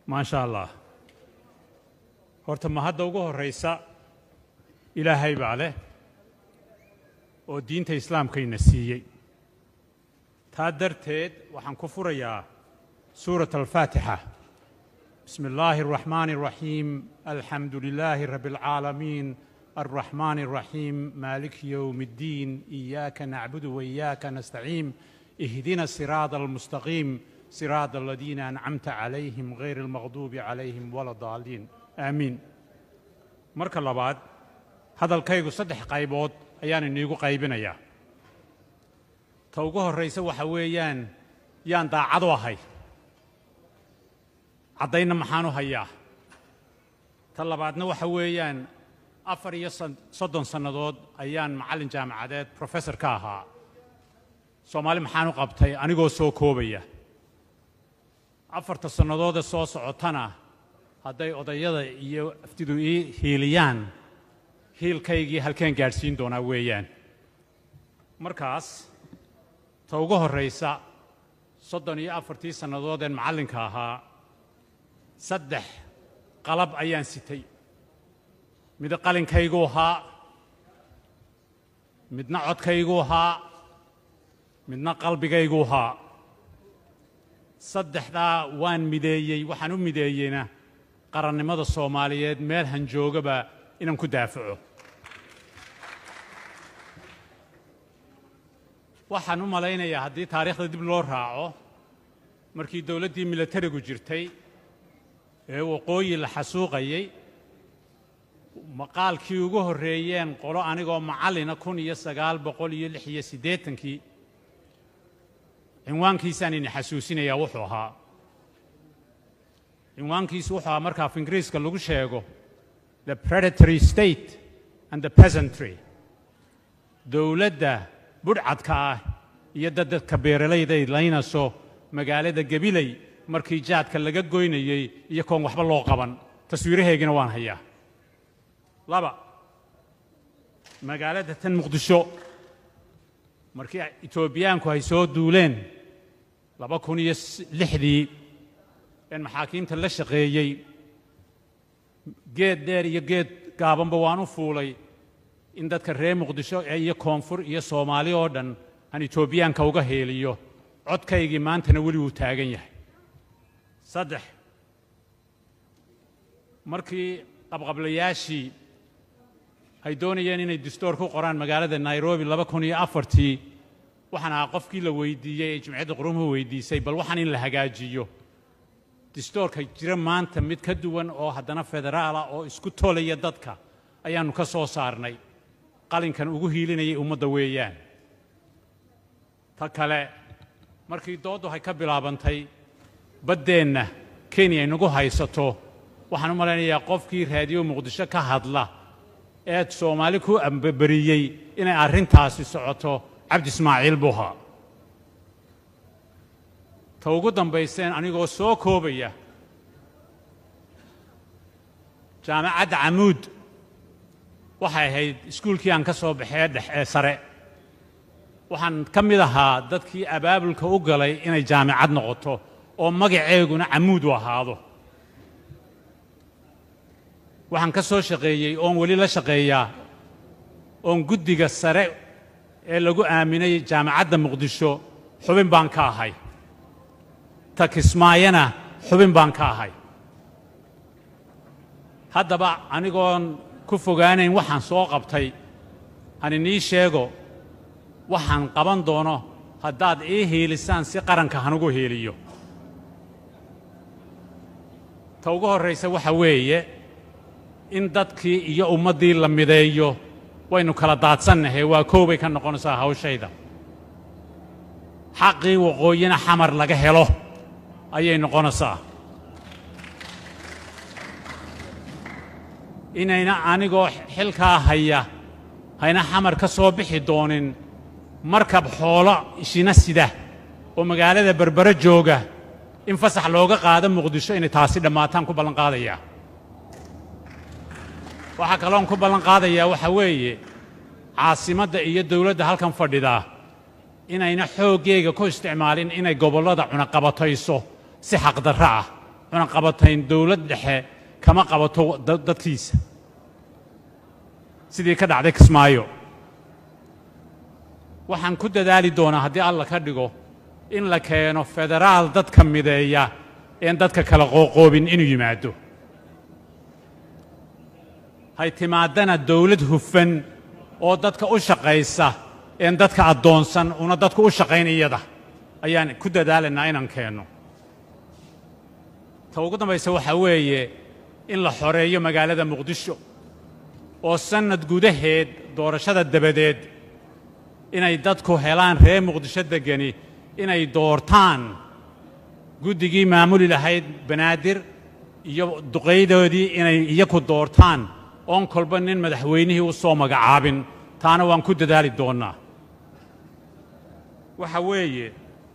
maasha allah horta ma hadda ugu horraysa ilaahay baa leh oo diinta islaamkayna siiyey taa darteed waxaan ku furayaa suurat alfaatixa bismi illaahi araxmaani araxiim alxamdu lilaahi rabbi alcaalamiin alraxmaani araxiim maaliki yowmi اddiin iyaaka nacbudu waiyaaka nastaciin ihdina siraada almustaqiim siraada aladiina ancamta calayhim gayr almaqduubi calayhim wala daaliin aamiin marka labaad hadalkaygu saddex qaybood ayaan iniigu qaybinayaa ta ugu horraysa waxa weeyaan yaan daacadu ahay caddaynna maxaan u hayaa ta labaadna waxa weeyaan afar iyo soddon sannadood ayaan macallin jaamacadeed professor ka ahaa soomaali maxaan u qabtay anigoo soo koobaya afarta sannadoodee soo socotana hadday odayada iyo aftidu ii hiiliyaan hiilkaygii halkeen gaadhsiin doonaa weeyaan markaas ta ugu horraysa soddon iyo afartii sannadoodeen macallinka ahaa saddex qalab ayaan sitay mid qalinkaygu ahaa midna codkaygu ahaa midna qalbigaygu ahaa saddexdaa waan mideeyey waxaan u mideeyeyna qarannimada soomaaliyeed meel hanjoogaba inaan ku daafaco waxaan u malaynayaa haddii taariikhda dib loo raaco markii dowladdii milatarigu jirtay ee waqooyi la xasuuqayey maqaalkii ugu horreeyeen qolo anigoo macallina kun iyo sagaal boqol iyo lix iyo siddeetankii cinwaankiisaan ini xasuusinayaa wuxuu ahaa cinwaankiisu wuxuu ahaa marka af ingiriiska lagu sheego the predatory state and the peasantry dowladda budhcadka ah iyo dadadka beeralayday laynayso magaalada gabiley markii jaadka laga goynayey iyo koon waxba loo qaban taswiiraheegina waan hayaa laba magaalada tan muqdisho markii etoobiyaanku ay soo duuleen laba kun iyo lixdii een maxaakiimta la shaqeeyey geed dheer iyo geed gaabanba waan u fuulay in dadka reer muqdisho iyo koonfur iyo soomaali oo dhan aan etoobiyaanka uga heeliyo codkaygii maantana weli wuu taagan yahay saddex markii qabqablayaashii ay doonayeen inay distoor ku qoraan magaalada nairobi laba kun iyo afartii waxaan ahaa qofkii la weydiiyey ee jimciyadda qurumuhu weydiisay bal waxaan in la hagaajiyo distoorka jira maanta mid ka duwan oo haddana federaala oo isku tolaya dadka ayaannu ka soo saarnay qalinkan ugu hiilinayay ummadda weeyaan ta kale markii dooddu hay ka bilaabantay baddeenna kenya inagu haysato waxaan u malaynayaa qofkii raadiyo muqdisho ka hadla eed soomaali ku ambaberiyey inay arrintaasi socoto cabdi ismaaciil buha ta ugu dambayseen anigoo soo koobaya jaamacadda camuud waxay ahayd iskuulkii aan ka soo baxee dhex ee sare waxaan ka mid ahaa dadkii abaabulka u galay inay jaamicad noqoto oo magaceeguna camuud u ahaado waxaan ka soo shaqeeyey oon weli la shaqeeyaa oon guddiga sare ee lagu aaminay jaamacadda muqdisho xubin baan ka ahay ta kismaayana xubin baan ka ahay haddaba anigoon ku fogaanayn waxaan soo qabtay aan inii sheego waxaan qaban doono haddaad ii hiilisaan si qaranka hanugu hiiliyo ta ugu horraysa waxa weeye in dadkii iyo ummaddii la mideeyo waynu kala daadsannahay waa koobay ka noqonaysaa hawshayda xaqii waqooyina xamar laga helo ayay noqonaysaa inayna anigoo xilkaa haya hayna xamar ka soo bixi doonin markab xoolo ishina sida oo magaalada berbere jooga in fasax looga qaado muqdisho inay taasi dhammaataan ku ballanqaadayaa waxaa kaloon ku ballanqaadayaa waxaa weeye caasimadda iyo dawladda halkan fadhidaa inayna xooggeega ku isticmaalin inay gobollada cunaqabatayso si xaqdarro ah cunaqabatayn dowlad dhexe kama qabato dadkiisa sidii ka dhacday kismaayo waxaan ku dadaali doonaa haddii alla ka dhigo in la keeno federaal dadka mideeya een dadka kala qooqoobin inuu yimaado hay timaadana dowlad hufan oo dadka u shaqaysa een dadka addoonsan una dadku u shaqayn iyada ayaan ku dadaalaynaa inaan keenno ta ugu dambaysa waxaa weeye in la xoreeyo magaalada muqdisho oo sannad gudaheed doorashada dabadeed inay dadku helaan reer muqdisho deggani inay doortaan guddigii maamuli lahayd banaadir iyo duqaydoodii inay iyaku doortaan oon kolba nin madaxweynihii u soo magacaabin taana waan ku dadaali doonnaa waxa weeye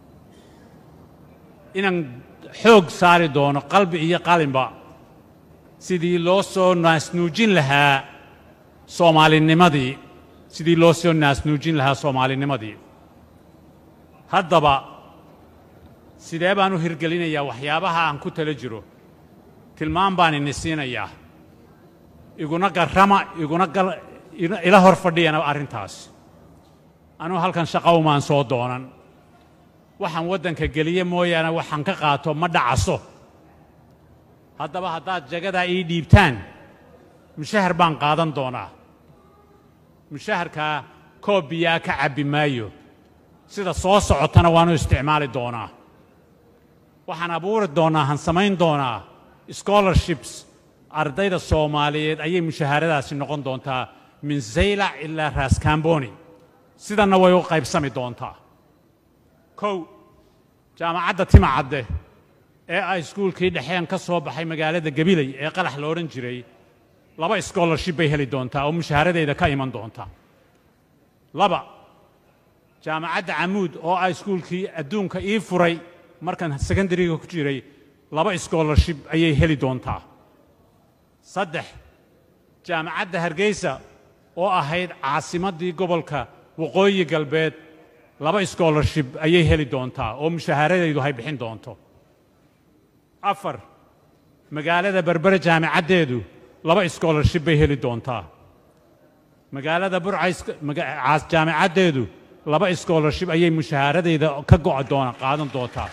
inaan xoog saari doono qalbi iyo qalinba sidii loo soo naasnuujin lahaa soomaalinimadii sidii loo soo naasnuujin lahaa soomaalinimadii haddaba sidee baan u hirgelinayaa waxyaabaha aan ku tala jiro tilmaam baan ini siinayaa iguna garrama iguna ila hor fadhiyana arrintaas anugu halkan shaqa umaan soo doonan waxaan waddanka geliye mooyaane waxaan ka qaato ma dhacaso haddaba haddaad jagadaa ii dhiibtaan mushahar baan qaadan doonaa mushaharkaa koob biyaa ka cabbi maayo sida soo socotana waanu isticmaali doonaa waxaan abuuri doonnaa han samayn doonaa scholarships ardayda soomaaliyeed ayay mushaharadaasi noqon doontaa min zaylac ilaa raascamboni sidanna way u qaybsami doontaa kow jaamacadda timacadde ee ay iskuulkii dhexeen ka soo baxay magaalada gabiley ee qalax la odhan jiray laba scholarship bay heli doontaa oo mushaharadeeda ka iman doonta laba jaamacadda camuud oo ah iskuulkii adduunka ii furay markaan secondariga ku jiray laba scholarship ayay heli doontaa saddex jaamacadda hargeysa oo ahayd caasimaddii gobolka waqooyi galbeed laba scholarship ayay heli doontaa oo mushaharadeedu hay bixin doonto afar magaalada berbere jaamicaddeedu laba scholarship bay heli doontaa magaalada burcays jaamicaddeedu laba scholarship ayay mushaharadeeda ka go'a doona qaadan doontaa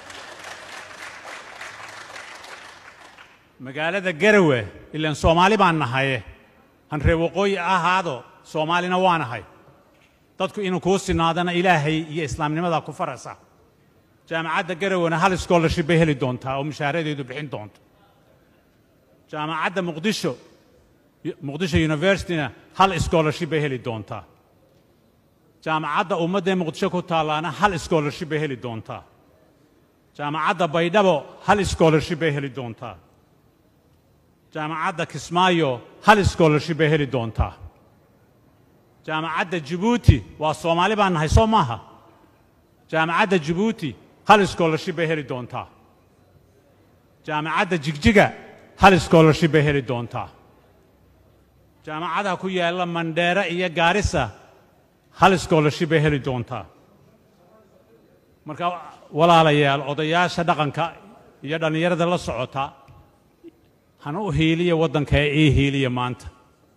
magaalada garawe ilaan soomaali baan nahaye han ree waqooyi ahaado soomaalina waa nahay dadku inuu kuu sinaadana ilaahay iyo islaamnimadaa ku farasa jaamacadda garawena hal scholarship bay heli doontaa oo mushaharadeedu bixin doonto jaamacadda muqdisho muqdisho universityna hal scholarship bay heli doontaa jaamacadda ummaddae muqdisho ku taallaana hal scholarship bay heli doontaa jaamacadda baydhabo hal scholarship bay heli doontaa jaamacadda kismaayo hal scholarship bay heli doontaa jaamacadda jabuuti waa soomaali baan nahay soo maaha jaamacadda jabuuti hal scholarship bay heli doontaa jaamacadda jigjiga hal scholarship bay heli doontaa jaamacadaha ku yaalla mandheere iyo gaarisa hal scholarship bay heli doontaa marka walaalayaal odayaasha dhaqanka iyo dhallinyarada la socota hana u hiiliya waddanka ee ii hiiliya maanta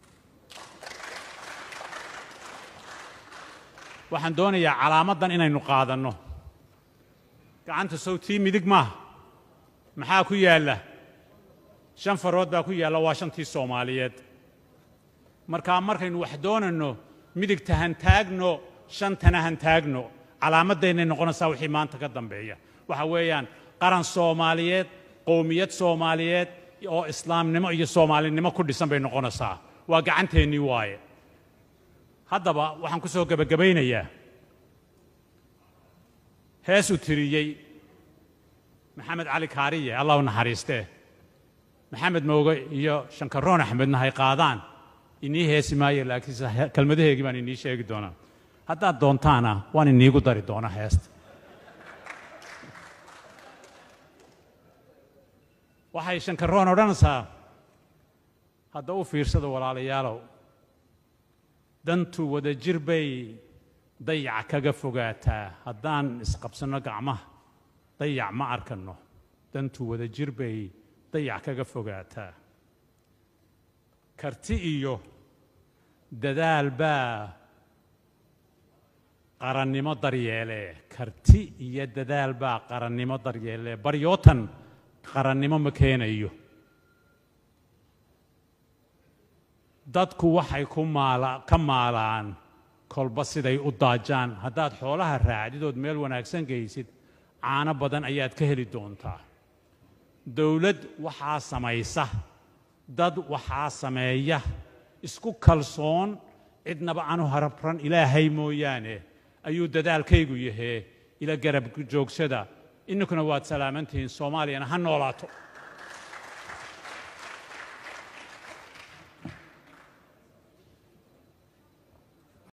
waxaan doonayaa calaamaddan inaynu qaadanno gacanta sawtii midig maaha maxaa ku yaalla shan farood baa ku yaalla waa shantii soomaaliyeed markaa markaynu wax doonayno midigta han taagno shantana han taagno calaamaddaynnay noqonaysaa wixii maanta ka dambeeya waxa weeyaan qaran soomaaliyeed qowmiyad soomaaliyeed oo islaamnimo iyo soomaalinimo ku dhisan bay noqonaysaa waa gacanteennii waaye haddaba waxaan ku soo gebagabaynayaa hees uu tiriyey maxamed cali kaariye allah u naxariistee maxamed mooge iyo shankaroon axmedna hay qaadaan inii heesi maayo laakiinse kelmadaheegii baan inii sheegi doonaa haddaad doontaana waan iniigu dari doonaa heesta waxay shankaroon odhanaysaa hadda u fiirsada walaalayaalow dantu wada jir bay dayac kaga fogaataa haddaan isqabsanno gacmaha dayac ma arkanno dantu wada jir bay dayac kaga fogaataa karti iyo dadaal baa qarannimo daryeele karti iyo dadaal baa qarannimo daryeele baryootan qarannimo ma keenayo dadku waxay ku maala ka maalaan kolba siday u daajaan haddaad xoolaha raacdidood meel wanaagsan geysid caano badan ayaad ka heli doontaa dowlad waxaa samaysa dad waxaa sameeya isku kalsoon cidnaba aanu harabran ilaahay mooyaane ayuu dadaalkaygu yahee ila garab joogsada inninkuna waad salaamantihiin soomaaliyana ha noolaato